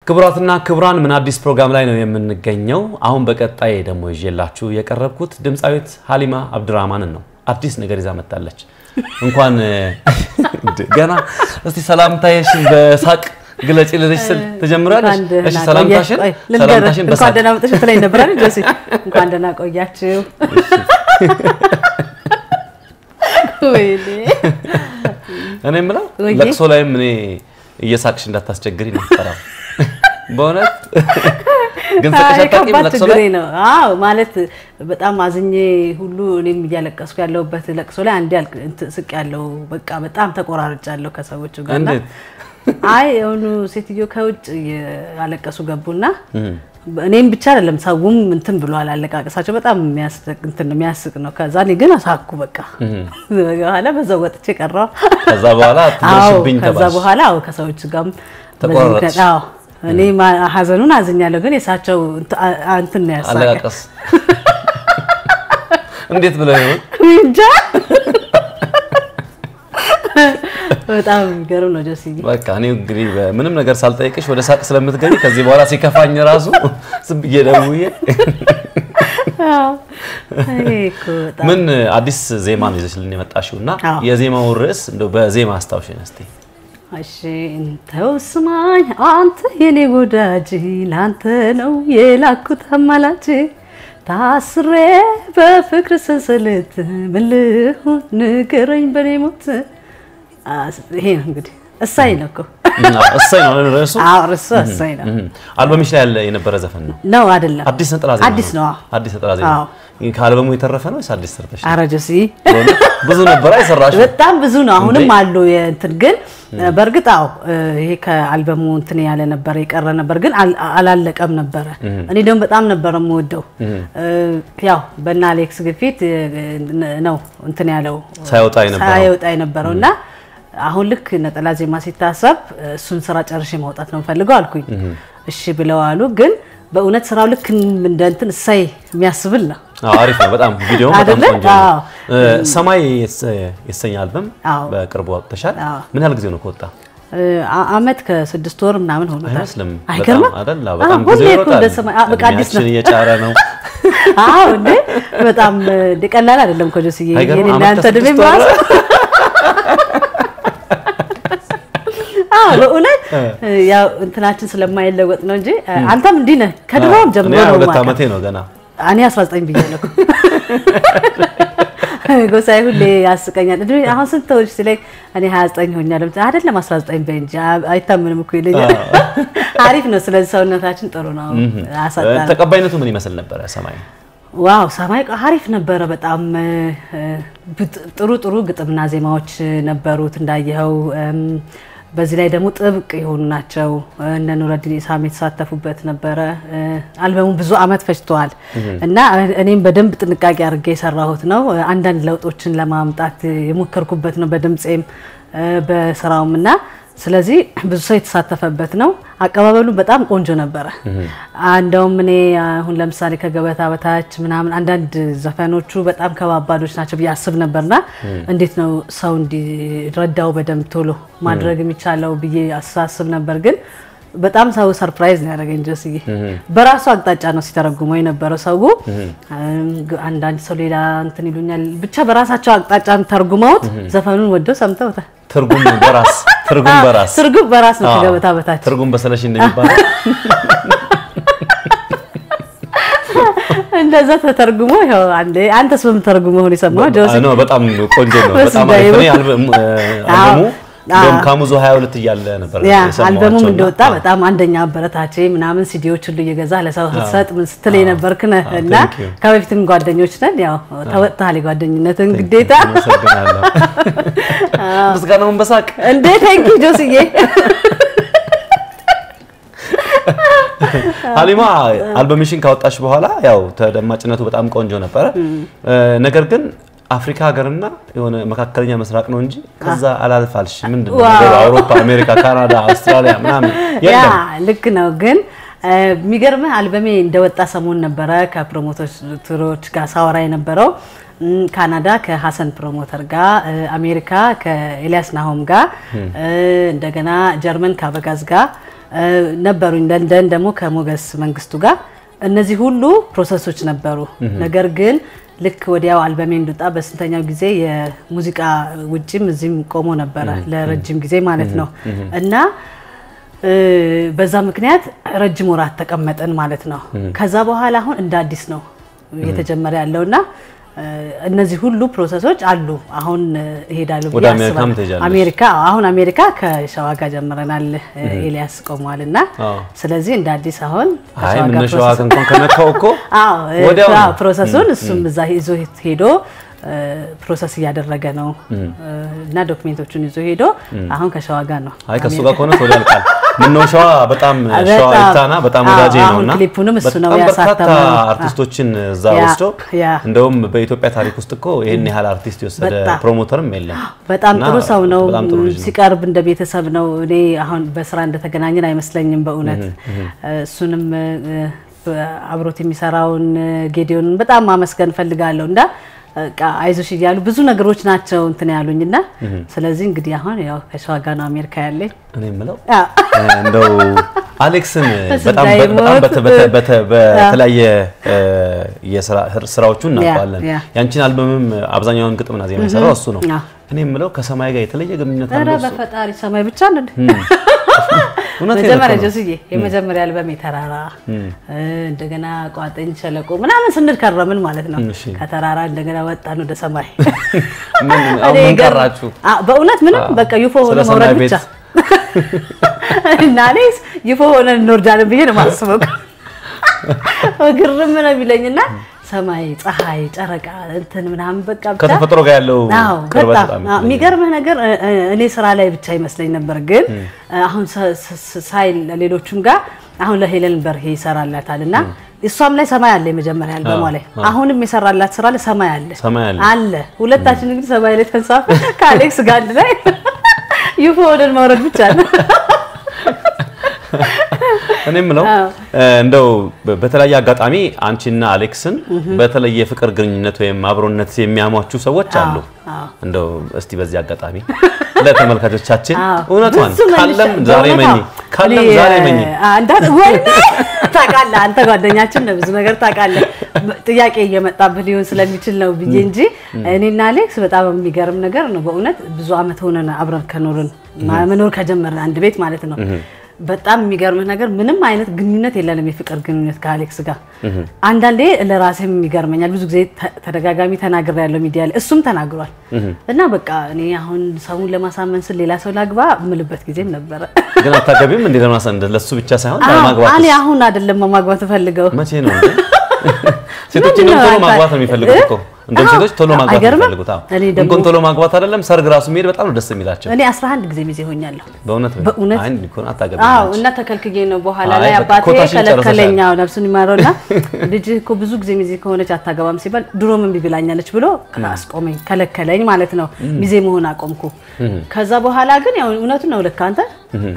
ክቡራትና ክቡራን ምን አዲስ ፕሮግራም ላይ ነው የምንገኘው። አሁን በቀጣይ ደግሞ ይዤላችሁ የቀረብኩት ድምፃዊት ሀሊማ አብድራህማንን ነው። አዲስ ነገር ይዛ መጣለች። እንኳን ገና እስቲ ሰላምታሽን በሳቅ ግለጪ ልልሽ ስል ትጀምራለች። እሺ ሰላምታሽን ሰላምታሽን እንኳን በሳቅ ደህና መጣሽ ትለኝ ነበር አይደል ጆሲ? እንኳን ደህና ቆያችሁ። ወይኔ እኔ የምለው ወይዬ። ለቅሶ ላይም እኔ እየሳቅሽ እንዳታስቸግሪ ነው የምፈራው። በእውነት ግን ስቅሽ አይ አታውቂም ከባድ ለቅሶ ችግሬ ላይ ነው። አዎ ማለት በጣም አዝኜ ሁሉ እኔም እያለቀስኩ ያለሁበት ለቅሶ ላይ አንዴ አልቅ- እንትን ስቅ ያለው በቃ በጣም ተቆራርጫለሁ ከሰዎቹ ጋር እና እንዴት? አይ የሆኑ ሴትዮ ከውጭ ያለቀሱ ገቡና እኔም ብቻ አይደለም ሰውም እንትን ብሏል። አለቃቀሳቸው በጣም የሚያስቅ እንትን የሚያስቅ ነው። ከዛ እኔ ግን አሳኩ በቃ በኋላ በዛው ወጥቼ ቀረው። ከዛ በኋላ አዎ ትደርሽብኝ ከዛ ተባልሽ። በኋላ አዎ ከሰዎች ጋርም በዚህ ተቆራረጥሽ። ምክንያት አዎ እኔ ማ- ሀዘኑን አዝኛለሁ፣ ግን የሳቸው እንት- አ- አ- እንትን ነው ያሳቀ አለቃቀስ እንዴት ብለው ይሆን? እንጃ በጣም የሚገርም ነው ጆሲ። በቃ እኔ እንግዲህ ምንም ነገር ሳልጠይቅሽ ወደ ሳቅ ስለምትገቢ ከዚህ በኋላ ሲከፋኝ ራሱ ዝም ብዬ ደውዬ አዎ ይሄ እኮ በጣም ምን አዲስ ዜማ ነው ይዘሽልን የመጣሽው እና አዎ። የዜማውን ርዕስ እንደው በዜማ አስታውሽን እስቲ። እሺ እንተው ስማኝ አንተ የኔ ወዳጅ ላንተ ነው የላኩት አማላጅ ታስሬ በፍቅር ሰንሰለት ምን ልሁን ንገረኝ በኔ ሞት አስ- ይሄ ነው እንግዲህ እሳይ ነው እኮ እና እሰይ ነው አይደል ርዕሱ? አዎ እርሱ እሳይ ነው እም። አልበምሽ ላይ ያለ የነበረ ዘፈን ነው። ነው አይደለም አዲስ ነጠላ ዜማ አዲስ ነው አዎ። አዲስ ነጠላ ዜማ አዎ። ከአልበሙ የተረፈ ነው ወይስ አዲስ ሰርተሽ? ነው? ኧረ ጆሲ በእውነት ብዙ ነበር አይሰራሽም? በጣም ብዙ ነው። አሁንም እንዴ? አሉ የእንትን ግን በእርግጥ አዎ ይሄ ከአልበሙ እንትን ያለ ነበረ የቀረ ነበር ግን አል- አላለቀም ነበረ። እኔ ደግሞ በጣም ነበረ የምወደው ያው በእነ አሌክስ ግፊት እ፣ ነው እንትን ያለው ሳይወጣ የነበረው። ሳይወጣ የነበረው እና አሁን ልክ ነጠላ ዜማ ሲታሰብ እሱን ስራ ጨርሼ ማውጣት ነው የምፈልገው አልኩኝ። እሺ ብለው አሉ። ግን በእውነት ስራው ልክ እንደ እንትን እሳይ የሚያስብል ነው። አዎ አሪፍ ነው በጣም ቪዲዮ በጣም አይደለ? ቆንጆ ነው። አዎ። እ፣ ሰማይ የተሰ- የተሰኘ አልበም አዎ። በቅርቡ አውጥተሻል። አዎ። ምን ያህል ጊዜ ነው ከወጣ? አ- አመት ከስድስት ወር ምናምን ሆኖታል። አይመስልም። አይገርምም? በጣም አይደል? አዎ፣ አዎ፣ በጣም ሁሌ ጊዜ እኮ ይሮጣል። እንደ ሰማይ- አ- በቃ አዲስ ነው። እድሜያችን እየጫረ ነው። አዎ እንዴ በጣም እንደ ቀላል አይደለም እኮ ጆስዬ። አይገርምም? የኔ አመት እናንተ እድሜ ከስድስት ወር ራሱ አዎ በእውነት ያው እንትናችን ስለማይለወጥ ነው እንጂ አንተም እንዲህ ነህ ከድሮም ጀምሮ እኔ ነው ሁለት የማውቀው። ዓመቴ ነው ገና። እኔ 19 ብያለሁ እኮ። ጎሳዬ ሁሌ ያስቀኛል። እድሜ አሁን ስንት ተወልሽ ሲለኝ እኔ 29 ሆኛለሁ። አይደለም 19 በይ እንጂ አ- አይታምንም እኮ ይለኛል። አሪፍ ነው። ስለዚህ ሰውነታችን ጥሩ ነው። አሳጣን ተቀባይነቱ ምን ይመስል ነበረ? ሰማይ ዋው ሰማይ ቃ- አሪፍ ነበረ። በጣም እ፣ ብጥ- ጥሩ ጥሩ ግጥምና ዜማዎች ነበሩት እንዳየኸው። እም፣ በዚህ ላይ ደግሞ ጥብቅ የሆኑ ናቸው። እነ ኑረዲን ኢሳም የተሳተፉበት ነበረ። እ፣ አልበሙ ብዙ አመት ፈጅተዋል እና እኔም በደንብ ጥንቃቄ አድርጌ የሰራሁት ነው። አንዳንድ ለውጦችን ለማምጣት የሞከርኩበት ነው በድምፄም እ፣ በስራውም እና ስለዚህ ብዙ ሰው የተሳተፈበት ነው። አቀባበሉ በጣም ቆንጆ ነበረ። እንደውም እኔ አሁን ለምሳሌ ከገበታ በታች ምናምን አንዳንድ ዘፈኖቹ በጣም ከባባዶች ናቸው ብዬ አስብ ነበርና እንዴት ነው ሰው እንዲረዳው በደንብ ቶሎ ማድረግ የሚቻለው ብዬ አሳስብ ነበር ግን በጣም ሰው ሰርፕራይዝ ነው ያደረገኝ ጆስዬ። በራሱ አቅጣጫ ነው ሲተረጉመው የነበረው ሰው። አንዳንድ ሰው ሌላ እንትን ይሉኛል፣ ብቻ በራሳቸው አቅጣጫ ተርጉመውት ዘፈኑን ወደው ሰምተውታል። ትርጉም በራስ ትርጉም በራስ ትርጉም በራስ ነው አዎ፣ ከገበታ በታች ትርጉም በሰለሽ እንደሚባለው እንደዛ ተተርጉሞ ይኸው አንዴ አንተስ በምን ተርጉሞ ሆነ የሰማው ጆሲ? ነው። በጣም ቆንጆ ነው። በስመ በጣም አብ። አሪፍ ነው። አልበሙ አልበሙ አዎ። እንደውም ካሙዙ 22 እያለ ነበር ያ የሰማኋቸው አልበሙም እና- እንደወጣ በጣም አንደኛ አበረታቼ ምናምን ሲዲዎች ሁሉ እየገዛ ለሰው ስትሰጥ ምን ስትል የነበርክ ነህ አዎ፣ እና thank you። ከበፊትም ጓደኞች ነን። ያው ተወጥተሃል የጓደኝነትን ግዴታ። አመሰግናለሁ። ምስጋናውን በሳቅ እንዴ ቴንኪ ጆስዬ። ሀሊማ አልበምሽን ካወጣሽ በኋላ ያው ተደማጭነቱ በጣም ቆንጆ ነበረ። ነገር ግን አፍሪካ ሀገርና የሆነ መካከለኛ ምስራቅ ነው እንጂ ከዛ አላልፋልሽ። ምንድን ነው ዋው። ነገሩ? አውሮፓ፣ አሜሪካ፣ ካናዳ፣ አውስትራሊያ ምናምን ያ የለም። ልክ ነው። ግን እ፣ የሚገርምህ አልበሜ እንደወጣ ሰሞን ነበረ ከፕሮሞተሮች ጋር ሳወራ የነበረው እም፣ ካናዳ ከሀሰን ፕሮሞተር ጋር እ፣ አሜሪካ ከኤልያስ ናሆም ጋር እ፣ እንደገና ጀርመን ከአበጋዝ ጋር ነበሩኝ። ለንደን ደግሞ ከሞገስ መንግስቱ ጋር እነዚህ ሁሉ ፕሮሰሶች ነበሩ። ነገር ግን ልክ ወዲያው አልበሜ እንድወጣ በስንተኛው ጊዜ የሙዚቃ ውጭም እዚህም ቆሞ ነበረ ለረጅም ጊዜ ማለት ነው እና በዛ ምክንያት ረጅም ወራት ተቀመጠን ማለት ነው። ከዛ በኋላ አሁን እንደ አዲስ ነው እየተጀመረ ያለውና እነዚህ ሁሉ ፕሮሰሶች አሉ። አሁን እሄዳለሁ ወደ አሜሪካም ትሄጃለሽ? አሜሪካ አሁን አሜሪካ ከሸዋ ጋር ጀምረናል። ኤልያስ ቆሟል እና ስለዚህ እንደ አዲስ አሁን አይ ምነሻዋ እንኳን ከነካው እኮ አዎ ወዲያው ነው። ፕሮሰሱን እሱም እዛ ይዞ ሄዶ ፕሮሰስ እያደረገ ነው እና ዶክሜንቶቹን ይዞ ሄዶ አሁን ከሸዋ ጋር ነው። አይ ከሱ ጋር ከሆነ ቶሎ ያልቃል። ምነው ሸዋ በጣም ሸዋ በጣም። ይታና በጣም አዎ፣ ወዳጄ አሁን ነውና ክሊፑንም እሱ ነው በጣም በርካታ ያሳተመው። አርቲስቶችን እዛ ያ፣ ወስዶ ያ። እንደውም በኢትዮጵያ ታሪክ ውስጥ እኮ ይህን ያህል አርቲስት የወሰደ በጣም። ፕሮሞተርም የለም። በጣም እና ጥሩ ሰው ነው። በጣም ጥሩ ልጅ ነው። ሲቀርብ እንደ ቤተሰብ ነው። እኔ አሁን በስራ እንደተገናኘን አይመስለኝም በእውነት እሱንም እ፣ አብሮት የሚሰራውን ጌዲዮንን በጣም ማመስገን ፈልጋለሁ እና በቃ አይዞሽ እያሉ ብዙ ነገሮች ናቸው እንትን ያሉኝ እና ስለዚህ እንግዲህ አሁን ያው ከሸዋ ጋር ነው አሜሪካ ያለኝ። እኔ የምለው አዎ። እንደው አሌክስን እሱ በጣም እንዳይሞት። በጣም በተ- በተ- በተ- በተለያየ እ፣ የስራ ስራዎቹ እናውቀዋለን። ያ። ያንቺን አልበምም አብዛኛውን ግጥምና ዜማ የሰራው እሱ ነው። አዎ። እኔ የምለው ከሰማይ ጋር የተለየ ግንኙነት ኧረ አለው እሱ? በፈጣሪ ሰማይ ብቻ ነው እውነቴን መጀመሪያ እኮ ነው። ጆስዬ የመጀመሪያ አልበም የተራራ እንደገና ቋጥኝ ሸለቆ ምናምን ስንል ከረምን ማለት ነው። እሺ። ከተራራ እንደገና ወጣን ወደ ሰማይ። ምን አሁን እኔ ምን ገር- ቀራችሁ? አ- በእውነት ምንም በቃ ዩፎ ሆነ ስለ ሰማይ መውረድ ቤት ብቻ እና እኔ ዩፎ ሆነ እንወርዳለን ብዬ ነው የማስበው። ግርም ነው የሚለኝና ሰማይ፣ ፀሐይ፣ ጨረቃ እንትን ምናምን በቃ ብቻ ከተፈጥሮ ጋር ያለው አዎ ቅርበት በጣም በጣም አዎ፣ የሚገርምህ ነገር እ- እ- እኔ ስራ ላይ ብቻ ይመስለኝ ነበር፣ ግን አሁን ሰ- ሰ- ሳይ ሌሎቹም ጋር አሁን ለሄለን በርሄ ይሰራላታል እና እሷም ላይ ሰማይ አለ የመጀመሪያ አልበሟ ላይ አሁንም የሰራላት ስራ ላይ ሰማይ አለ ሰማይ አለ። አለ። ሁለታችን እንግዲህ ሰማይ ላይ ተንሳፈ ከአሌክስ ጋር አንድ ላይ ዩፎ ወደን መውረድ ብቻ ነው። እኔ የምለው አዎ። እ፣ እንደው በ- በተለያየ አጋጣሚ አንቺና አሌክስን በተለየ ፍቅር ግንኙነት ወይም አብሮነት የሚያሟችሁ ሰዎች አሉ። አዎ። እንደው እስቲ በዚህ አጋጣሚ ለተመልካቾቻችን አዎ። እውነቷን ብዙ መልሻ- ካለም ዛሬ በእውነት መኝ አዎ። ካለም እኔ፣ ዛሬ መኝ አ- እንዳ- ወይኔ ታውቃለህ፣ አንተ ጓደኛችን ነው ብዙ ነገር ታውቃለህ። ጥያቄ እየመጣብህ ሊሆን ስለሚችል ነው ብዬ እንጂ እኔና አሌክስ በጣም የሚገርም ነገር ነው በእውነት ብዙ አመት ሆነን አብረን ከኖርን ማ- መኖር ከጀመርን አንድ ቤት ማለት ነው። በጣም የሚገርምህ ነገር ምንም አይነት ግንኙነት የለንም፣ የፍቅር ግንኙነት ከአሌክስ ጋር። አንዳንዴ ለራሴም ይገርመኛል። ብዙ ጊዜ ተ- ተደጋጋሚ ተናግሬ ያለው ሚዲያ ላይ እሱም ተናግሯል። እና በቃ እኔ አሁን ሰውን ለማሳመን ስል ሌላ ሰው ላግባ የምልበት ጊዜም ነበረ። ግን አታገቢም እንዴ? ለማሰ እንደ ለሱ ብቻ ሳይሆን አዎ፣ ለማግባት እኔ አሁን አይደለም ማግባት ፈልገው መቼ ነው እንዴ? ሴቶች ምንድን እንደውም ነው ቶሎ አንተ- ማግባት ነው የሚፈልጉት እኮ እንደውም አዎ፣ ሴቶች ቶሎ ማግባት ነው አይገርምም? የሚፈልጉት። አዎ እኔ ደግሞ- እንኳን ቶሎ ማግባት አይደለም ሰርግ ራሱ መሄድ በጣም ነው ደስ የሚላቸው። እኔ 11 ጊዜ ሚዜ ሆኛለሁ። በእውነት ነው። በእውነት? አይ እንዲህ እኮ ነው አታገቢም አዎ አንቺ። እና ተከልክዬ ነው በኋላ አይ ላይ በቃ አባቴ ኮታሽን ከለከለኝ። ጨርሰሻል። አዎ ነፍሱን ይማረውና ልጅ እኮ ብዙ ጊዜ ሚዜ ከሆነች አታገባም ሲባል ድሮም እምቢ ብላኛለች ብሎ አስቆመኝ፣ ከለከለኝ ማለት ነው። ሚዜ መሆን አቆምኩ። ከዛ በኋላ ግን ያው እውነቱን ነው ልክ አንተ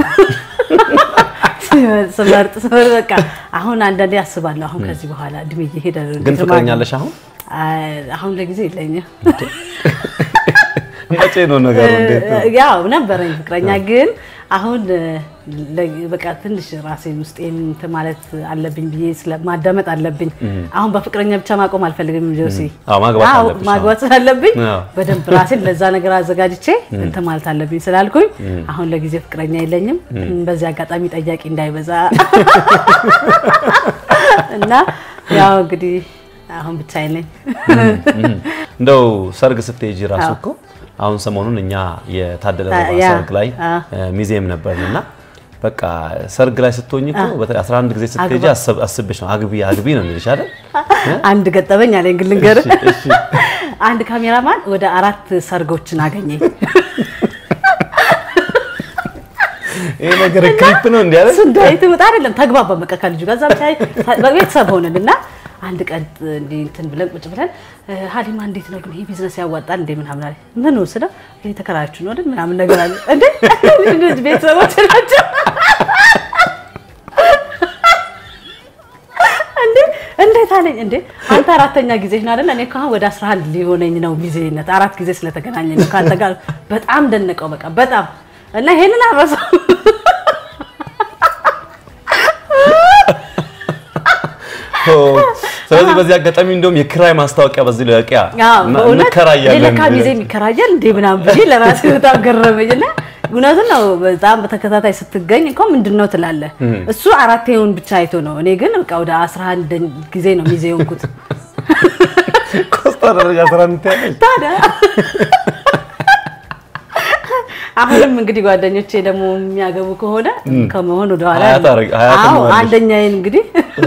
ስመርጥ ስመርጥ በቃ አሁን አንዳንዴ አስባለሁ። አሁን ከዚህ በኋላ እድሜ እየሄደ ነው። ግን እንዴት ፍቅረኛ ማግኘት- አለሽ አሁን? አይ፣ አሁን ለጊዜ የለኝም። መቼ ነው ነገሩ? እንዴት ነው? ያው ነበረኝ ፍቅረኛ ግን አሁን ለ- በቃ ትንሽ ራሴን ውስጤን እንትን ማለት አለብኝ ብዬ ስለ- ማዳመጥ አለብኝ። አሁን በፍቅረኛ ብቻ ማቆም አልፈልግም ጆሲ። አዎ፣ ማግባት አዎ፣ አለብሽ። ማግባት ስላለብኝ አዎ። በደንብ ራሴን ለዛ ነገር አዘጋጅቼ እንትን ማለት አለብኝ ስላልኩኝ አሁን ለጊዜ ፍቅረኛ የለኝም። በዚህ አጋጣሚ ጠያቂ እንዳይበዛ እና ያው እንግዲህ አሁን ብቻዬን ነኝ። እንደው ሰርግ ስትሄጂ ራሱ እኮ አሁን ሰሞኑን እኛ የታደለ ሮባ ያ፣ ሰርግ ላይ አ። ሚዜም ነበርን እና በቃ ሰርግ ላይ ስትሆኝ እኮ በተለይ 11 ጊዜ ስትሄጂ አስብ- አስብሽ ነው አግቢ አግቢ ነው የሚልሽ አይደል? አንድ ገጠመኝ አለኝ ግን ልንገርህ። እሺ፣ እሺ። አንድ ካሜራማን ወደ አራት ሰርጎችን አገኘኝ። ይሄ ነገር ክሊፕ ነው እንዴ አይደል? ስንዳይት ወጣ አይደለም ተግባባ በቃ ከልጁ ጋር እዛ ብቻ በቤተሰብ ሆነን እና አንድ ቀን እንዲህ እንትን ብለን ቁጭ ብለን እ፣ ሀሊማ እንዴት ነው ግን ይሄ ቢዝነስ ያዋጣል እንዴ ምናምን አለ። ምን ወስደው ይሄ ተከራያችሁ ነው አይደል ምናምን ነገር አለ። እንዴ ልጅ ቤተሰቦች ናቸው እንዴ እንዴት አለኝ። እንዴ አንተ አራተኛ ጊዜ ነው አይደል? እኔ እኮ አሁን ወደ 11 ሊሆነኝ ነው ሚዜነት አራት ጊዜ ስለተገናኘ ነው ከአንተ ጋር። በጣም ደነቀው በቃ በጣም እና ይሄንን አረሰው ስለዚህ በዚህ አጋጣሚ እንደውም የኪራይ ማስታወቂያ በዚህ ለቂያ እንከራያለን ለካ ሚዜም ይከራያል እንዴ ምናምን ብዬ ለራሴ በጣም ገረመኝ እና እውነቱን ነው። በጣም በተከታታይ ስትገኝ እኮ ምንድን ነው ትላለህ። እሱ አራቴውን ብቻ አይቶ ነው። እኔ ግን በቃ ወደ አስራ አንድ ጊዜ ነው ሚዜ የሆንኩት። ኮስታ ደረጃ አስራ አንድ ያለች ታዲያ አሁንም እንግዲህ ጓደኞቼ ደግሞ የሚያገቡ ከሆነ ከመሆን ወደኋላ ሀያት አረግ- ሀያት አዎ እንሆናለን። አንደኛዬን እንግዲህ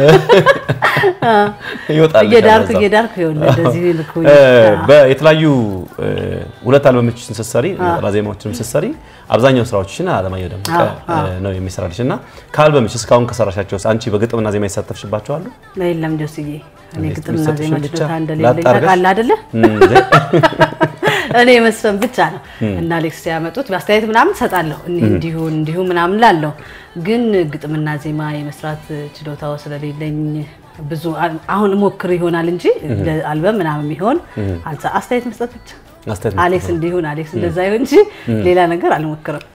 ይወጣል እየዳርክ እየዳርክ ይኸውልህ እንደዚህ ልኩ የተለያዩ እ፣ ሁለት አልበሞችን ስትሰሪ ነጠላ ዜማዎችንም ስትሰሪ አብዛኛው ስራዎችሽን አለማየሁ ደመቀ እ፣ ነው የሚሰራልሽ እና ከአልበምሽ እስካሁን ከሰራሻቸው ውስጥ አንቺ በግጥምና ዜማ የተሳተፍሽባቸው አሉ? የለም ጆስዬ እኔ እንዴት ግጥምና የሚሰጥሽን ዜማ ብቻ ችሎታ እንደሌለኝ ላጣርገሽ? ታውቃለህ አይደለ? እንዴ? እኔ መስፈን ብቻ ነው እና አሌክስ ሲያመጡት በአስተያየት ምናምን ሰጣለሁ እንዲሁ እንዲሁ ምናምን ላለሁ ግን ግጥምና ዜማ የመስራት ችሎታው ስለሌለኝ ብዙ አሁን ሞክር ይሆናል እንጂ አልበም ምናምን የሚሆን አልሳ- አስተያየት መስጠት ብቻ አስተያየት አሌክስ እንዲሁን አሌክስ እንደዛ ይሁን እንጂ ሌላ ነገር አልሞክርም።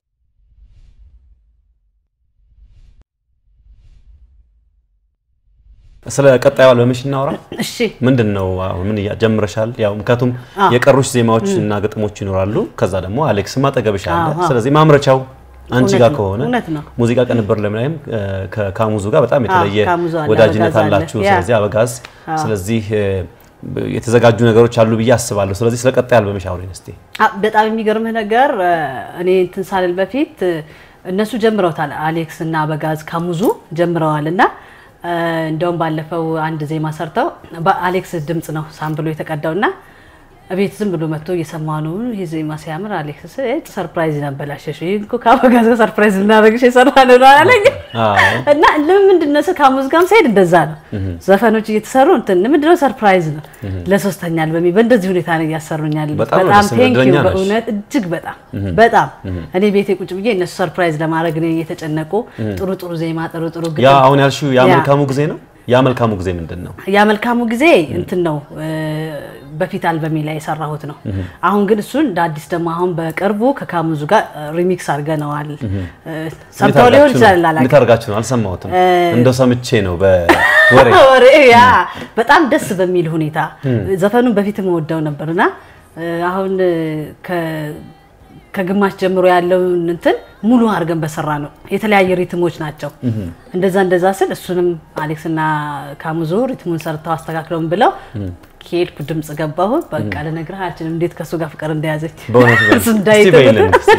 ስለ ቀጣዩ አልበምሽ እናውራ። እሺ ምንድን ነው አሁን ምን እያ- ጀምረሻል? ያው ምክንያቱም አዎ። የቀሩሽ ዜማዎች እና ግጥሞች ይኖራሉ። ከዛ ደግሞ አሌክስም አጠገብሽ አለ። አዎ፣ አዎ። ስለዚህ ማምረቻው አንቺ እውነት ጋር ነው፣ ከሆነ እውነት ነው። ሙዚቃ ቅንብር ለምናይም ከካሙዙ ጋር በጣም የተለየ ካሙዙ አለ፣ ወዳጅነት አበጋዝ አለ። አላችሁ። ያ። ስለዚህ አበጋዝ፣ ስለዚህ እ፣ የተዘጋጁ ነገሮች አሉ ብዬ አስባለሁ። ስለዚህ ስለ ቀጣይ አልበምሽ አውሪን እስቲ። አ- በጣም የሚገርምህ ነገር እ፣ እኔ እንትን ሳልል በፊት እ፣ እነሱ ጀምረውታል። አሌክስ እና አበጋዝ ካሙዙ ጀምረዋል እና እ፣ እንደውም ባለፈው አንድ ዜማ ሰርተው በአሌክስ ድምፅ ነው ሳምብሎ የተቀዳው እና እቤት ዝም ብሎ መጥቶ እየሰማ ነው። ይህ ዜማ ሲያምር አሌክስ እ፣ ሰርፕራይዝ ነበላሸሽ ይህ እኮ ከአበጋዝ ጋር ሰርፕራይዝ ልናደርግሽ የሰራ ነው አለኝ። አዎ። እና ለምንድን ነው ከሙዝ ጋርም ሳይድ እንደዛ ነው። ዘፈኖች እየተሰሩ እንትን ምንድን ነው ሰርፕራይዝ ነው። ለሶስተኛ አልበሜ በእንደዚህ ሁኔታ ነው እያሰሩኛል። በጣም ነው በጣም ደስ የሚለው። ቴንክ ዩ እድለኛ ነሽ። በእውነት እጅግ በጣም በጣም እኔ ቤቴ ቁጭ ብዬ እነሱ ሰርፕራይዝ ለማድረግ ነው እየተጨነቁ ጥሩ ጥሩ ዜማ ጥሩ ጥሩ ያ ግጥም አሁን ያልሽው ያ ያ። መልካሙ ጊዜ ነው። ያ መልካሙ ጊዜ ምንድን ነው? ያ መልካሙ ጊዜ እንትን ነው እ፣ በፊት አልበሜ ላይ የሰራሁት ነው። አሁን ግን እሱን እንደ አዲስ ደግሞ አሁን በቅርቡ ከካሙዙ ጋር ሪሚክስ አድርገነዋል። እ፣ ሰምተው እንዴት ሊሆን አድርጋችሁ ይችላል ነው? አላውቅም። እንዴት አድርጋችሁ ነው? አልሰማሁትም። እንደው ሰምቼ ነው በወሬ ወሬ ያ በጣም ደስ በሚል ሁኔታ ዘፈኑን በፊት የምወደው ነበርና እ፣ አሁን እ፣ ከ- ከግማሽ ጀምሮ ያለውን እንትን ሙሉ አድርገን በሰራ ነው። የተለያየ ሪትሞች ናቸው። እንደዛ እንደዛ ስል እሱንም አሌክስና ካሙዞ ሪትሙን ሰርተው አስተካክለውን ብለው ከሄድኩ ድምፅ ገባሁ። በቃ ልነግርህ አልችልም እንዴት ከእሱ ጋር ፍቅር እንደያዘኝ በእውነት በል። እሱ እንዳይተው እስቲ በይልን እስቲ።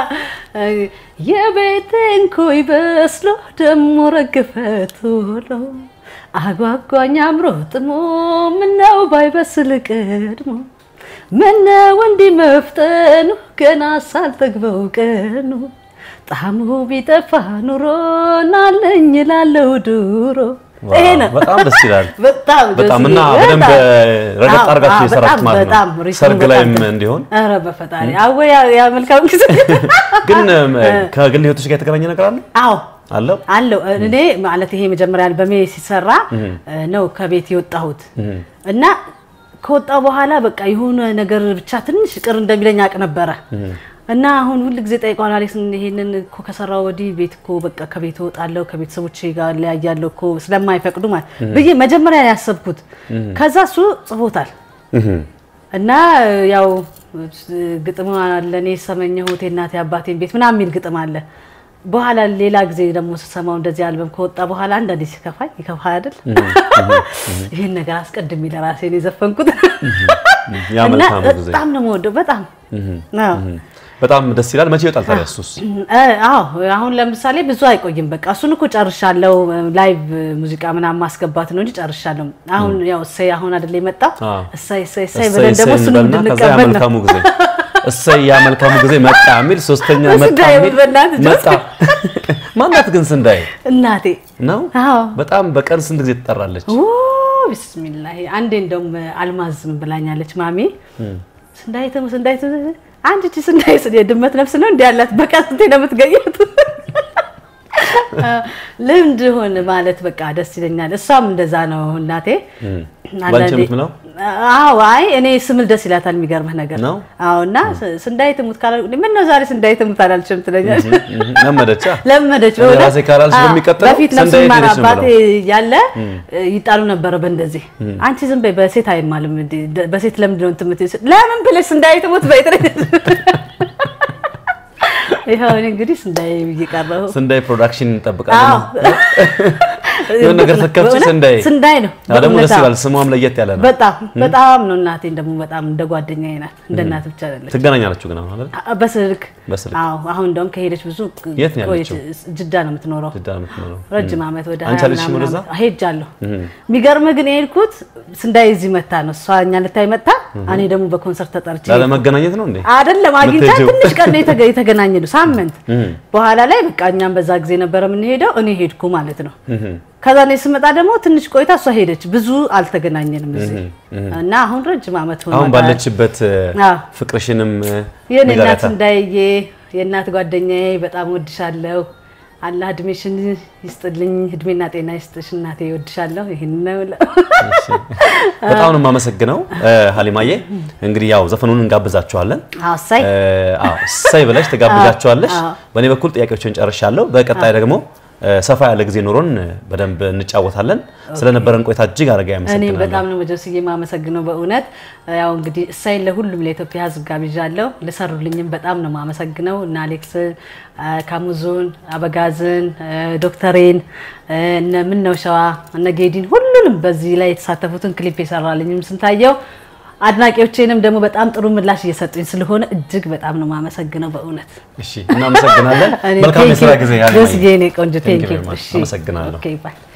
የቤቴን ኮይ በስሎ ደሞ ረግፈ ቶሎ አጓጓኝ አምሮ ጥሞ ምነው ባይበስል ቀድሞ ምነው እንዲህ መፍጠኑ ገና ሳልጠግበው ቀኑ ጣዕሙ ቢጠፋ ኑሮ ናለኝ ላለው ድሮ ይሄ ነው። በጣም ደስ ይላል። በጣም በጣም ደስ እና ይላል። በደንብ በጣም። ረገጥ አዎ፣ አድርጋችሁ አዎ፣ የሰራችሁት በጣም ማለት በጣም ነው። ሪትሙ ሰርግ በጣም ላይም ደስ- እንዲሆን ኧረ በፈጣሪ አወ ያ- ያ መልካም ጊዜ ግን ከግል ህይወቶች ጋር የተገናኘ ነገር አለ አዎ አለው? አለው እኔ ማለት ይሄ መጀመሪያ አልበሜ ሲሰራ ነው ከቤት የወጣሁት እና ከወጣሁ በኋላ በቃ የሆነ ነገር ብቻ ትንሽ ቅር እንደሚለኝ አውቅ ነበረ እና አሁን ሁል ጊዜ ጠይቀዋል አሌክስ ይሄንን እኮ ከሰራው ወዲህ ቤት እኮ በቃ ከቤት እወጣለሁ ከቤተሰቦቼ ጋር እለያያለሁ እኮ ስለማይፈቅዱ ማለት ብዬ መጀመሪያ ያሰብኩት ከዛ እሱ ጽፎታል እና ያው ግጥም አለ እኔ ሰመኘሁት የእናቴ አባቴን ቤት ምናምን የሚል ግጥም አለ። በኋላ ሌላ ጊዜ ደግሞ ስሰማው እንደዚህ አልበም ከወጣ በኋላ አንዳንዴ ሲከፋኝ ይከፋ አይደል ይህን ነገር አስቀድሜ ለራሴ ነው የዘፈንኩት ያ እና መልካሙ ጊዜ በጣም ነው የምወደው በጣም አዎ። በጣም ደስ ይላል። መቼ ይወጣል ታዲያ እሱስ? እ- አዎ አሁን ለምሳሌ ብዙ አይቆይም። በቃ እሱን እኮ ጨርሻለሁ። ላይቭ ሙዚቃ ምናምን ማስገባት ነው እንጂ ጨርሻለሁ። አሁን ያው እሰይ አሁን አይደለ የመጣው አዎ። እሰይ እሰይ እሰይ እሰይ ብለን ደግሞ እሰይ እሱን እንበልና ከዛ ያ እንድንቀበል ነው። መልካሙ ጊዜ እሰይ ያ መልካሙ ጊዜ መጣ የሚል ሶስተኛ እሱ መጣ እንዳይሆን የሚል በእናትህ መጣ። ማናት ግን ስንዳይ እናቴ ነው? አዎ በጣም በቀን ስንት ጊዜ ትጠራለች? ኦ ቢስሚላህ አንዴ እንደውም አልማዝም ብላኛለች ማሚ ስንዳይት ስንዳይት አንድ እቺ ስንዳይት የድመት ነፍስ ነው እንዲ ያላት በቃ ስንቴ ነው የምትገኘት ልምድ ሆን ማለት በቃ ደስ ይለኛል እሷም እንደዛ ነው እናቴ ባንቺ የምትምለው አዎ አይ እኔ ስምል ደስ ይላታል። የሚገርምህ ነገር ነው? አዎ እና ስ- ስንዳይ ትሙት ካላ ምን ነው ዛሬ ስንዳይ ትሙት አላልችም ትለኛለች። ለመደቻ ለመደች እኔ በእውነት። ራሴ ካላልሽ አዎ፣ በሚቀጥለው በፊት ነፍስ ስንዳይ ይማር ሄደች ነው አባቴ ያለ ይጣሉ ነበረ በእንደዚህ አንቺ ዝም በይ በሴት አይማልም እንዴ ደ- በሴት ለምንድን ነው እንትን የምትይው? ለምን ብለሽ ስንዳይ ትሙት በይ ትለኛለች። ይኸው እኔ እንግዲህ ስንዳይ ብዬ ቀረሁ። ስንዳይ ፕሮዳክሽን እንጠብቃለን። አዎ። የሆነ ነገር ስትከፍቺ በእውነት ስንዳይ ስንዳይ ነው አዎ፣ ደግሞ በእውነት ደስ አዎ። ይላል። ስሟም ለየት ያለ ነው። በጣም በጣም ነው። እናቴን ደግሞ በጣም እንደ ጓደኛዬ ናት። እንደ እናት ብቻ አይደለች። ትገናኛላችሁ ግን አሁን አይደል? አ- በስልክ በስልክ አዎ። አሁን እንደውም ከሄደች ብዙ የት ነው ቆየች። ያለችው? ጅዳ ነው የምትኖረው። ጅዳ ነው የምትኖረው። ረጅም ዓመት ወደ አንቺ ሀያ አልሄድሽም ምናምን ወደዛ? ዓመት ሄጃለሁ። የሚገርምህ ግን የሄድኩት ስንዳይ እዚህ መታ ነው እሷ እኛ ልታይ መታ፣ እኔ ደግሞ በኮንሰርት ተጠርቼ ላለመገናኘት ነው እንዴ? አይደለም አግኝቻት የምትሄጂው? ትንሽ ቀን ነው የተገ- የተገናኘ ነው ሳምንት። በኋላ ላይ በቃ እኛም በዛ ጊዜ ነበረ የምንሄደው፣ እኔ ሄድኩ ማለት ነው። ከዛ እኔ ስመጣ ደግሞ ትንሽ ቆይታ እሷ ሄደች። ብዙ አልተገናኘንም እዚህ እና አሁን ረጅም ዓመት ሆኖ አሁን ባለችበት አዎ። ፍቅርሽንም የኔ እናት ንገሪያታ። እንዳይዬ የእናት ጓደኛዬ በጣም ወድሻለሁ። አላህ እድሜሽን ይስጥልኝ፣ እድሜና ጤና ይስጥሽ እናቴ፣ ወድሻለሁ። ይህን ነው የምለው። በጣም ነው የማመሰግነው ሀሊማዬ። እንግዲህ ያው ዘፈኑን እንጋብዛችኋለን። አዎ፣ እሰይ እ፣ አዎ እሰይ ብለሽ ትጋብዛችኋለሽ። አዎ። በእኔ በኩል ጥያቄዎችን ጨርሻለሁ። በቀጣይ ደግሞ እ፣ ሰፋ ያለ ጊዜ ኖሮን በደንብ እንጫወታለን። ስለነበረን ቆይታ እጅግ አድርጋ እኔም ያመሰግናለሁ። በጣም ነው መጀስዬ የማመሰግነው በእውነት ያው እንግዲህ እሳይን ለሁሉም ለኢትዮጵያ ሕዝብ ጋብዣለሁ። ለሰሩልኝም በጣም ነው የማመሰግነው እነ አሌክስን፣ ካሙዙን፣ አበጋዝን፣ ዶክተሬን፣ እነ ምነው ሸዋ፣ እነ ጌዲን ሁሉንም በዚህ ላይ የተሳተፉትን ክሊፕ የሰራልኝም ስንታየው አድናቂዎቼንም ደግሞ በጣም ጥሩ ምላሽ እየሰጡኝ ስለሆነ እጅግ በጣም ነው የማመሰግነው በእውነት። እሺ፣ እናመሰግናለን። እኔ መልካም thank የስራ you። ጊዜ ደስ ሀሊማዬ። የኔ ቆንጆ Thank you ቴንክ ዩ። very much። አመሰግናለሁ። ኦኬ ባይ